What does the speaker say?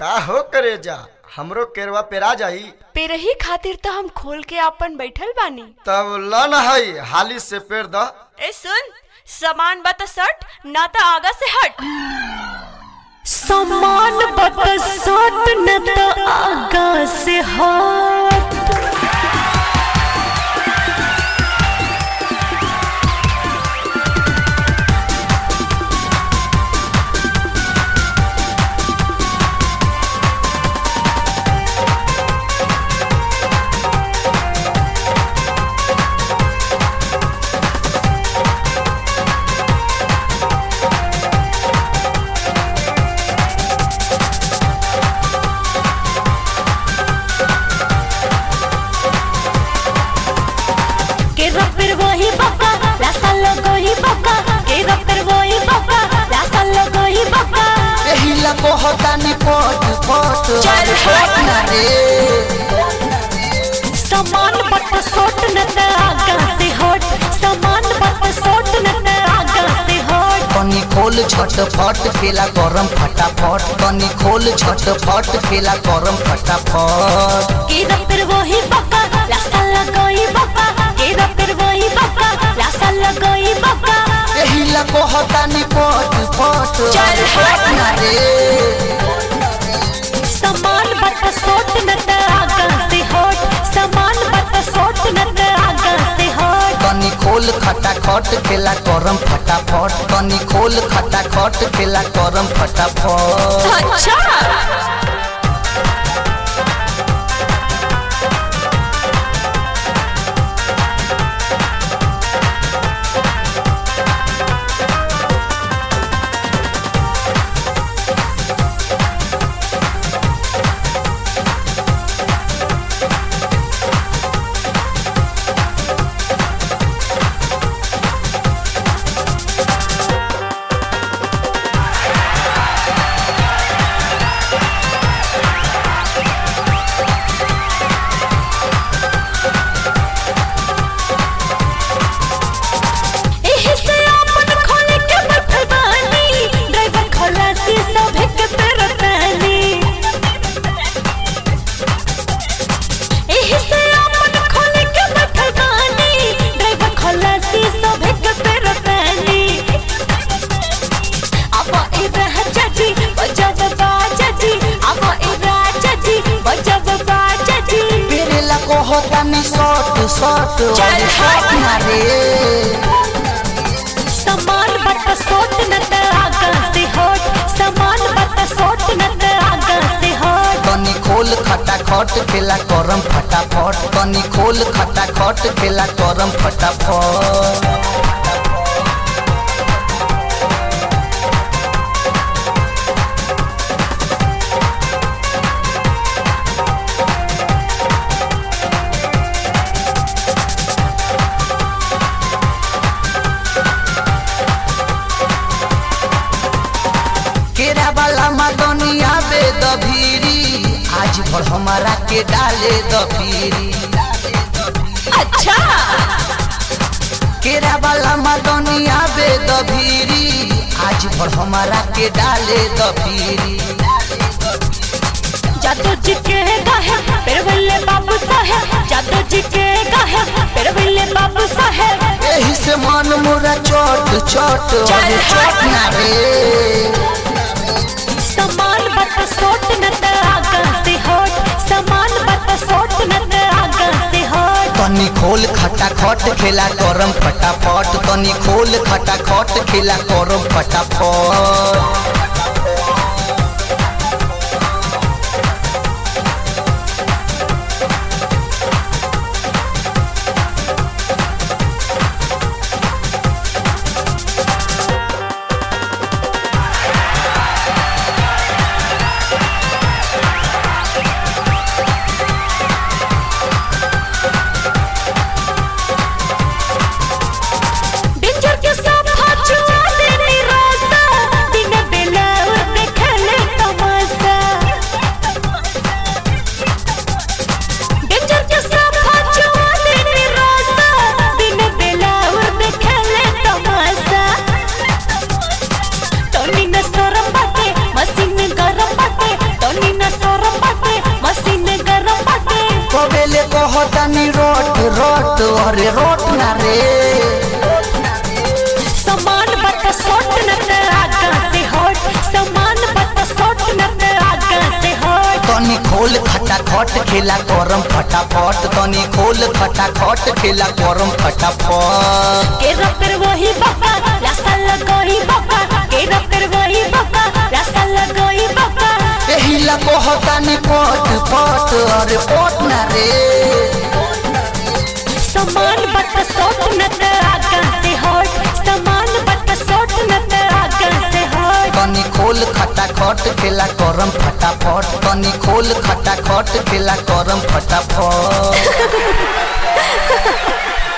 का हो करे जा हमरो केरवा पेरा जाई पेरही खातिर तो हम खोल के आपन बैठल बानी तब लन हई हाली से पेर द ए सुन सामान बता सट ना तो आगा से हट समान बरसात न त आगा से हाथ के रपर वही बका लासा लगो ही बका के रपर वही बका लासा लगो ही बका एही ला कहतानी पट पट चल हट। ना रे समान बट सोट न त आगा से हट समान बट सोट न त आगा से हट तनी खोल झटफट खेला गरम फटाफट तनी खोल झटफट खेला गरम फटाफट के रपर वही बका लासा लगो ही बका के रपर वही बका लासा लगो ही बका एही ला कहतानी पट पट चल हट। ना रे समान बट सोट न त आगा से हट समान बट सोट न त आगा से हट तनी खोल खटाखट खेला गरम फटाफट तनी खोल खटाखट खेला गरम फटाफट अच्छा एही से आपन खोले के बैठल बानी ड्राइवर खलासी सभे के पेरतानी एही से आपन खोले के बैठल बानी ड्राइवर खलासी सभे के पेरतानी अब ए राजा जी बजब बाजा जी अब ए राजा जी बजब बाजा जी तेरे ला कहतानी शॉट शॉट चल हट। ना रे समान बट सोट न त आगा से हट समान बट सोट न त आगा से हट तनी खोल खटाखट खेला गरम फटाफट तनी खोल खटाखट खेला गरम फटाफट केरा वाला मदनिया बे दभीरी आज भर हमारा के डाले दभीरी अच्छा केरा वाला मदनिया बे दभीरी आज भर हमारा के डाले दभीरी जादू जी के गाहे पेरवल्ले बाबू साहेब जादू जी के गाहे पेरवल्ले बाबू साहेब एही से मन मोरा चोट चोट चल चोट ना रे समान बट सोट न त आगा से हट समान बट सोट न त आगा से हट तनी खोल खटाखट खेला गरम फटाफट तनी खोल खटाखट खेला गरम फटाफट डेंजर के साथ हाथ छुआ देनी रोसा दिन बेला कहतानी रोट रोट अरे रोट ना रे समान बट सोट न त आगा से होट समान बट सोट न त आगा से होट तनी खोल खटाखट खेला करम फटाफट तनी खोल खटाखट खेला करम फटाफट के रतर वही बाबा लासा लगोई बाबा के रतर वही बाबा लासा लगोई बाबा एहिला कहतानी पट पट अरे पट ना रे समान बट सोट न त आगा से होट समान बट सोट न त आगा से होट तनी खोल खटाखट खेला करम फटाफट तनी खोल खटाखट खेला करम फटाफट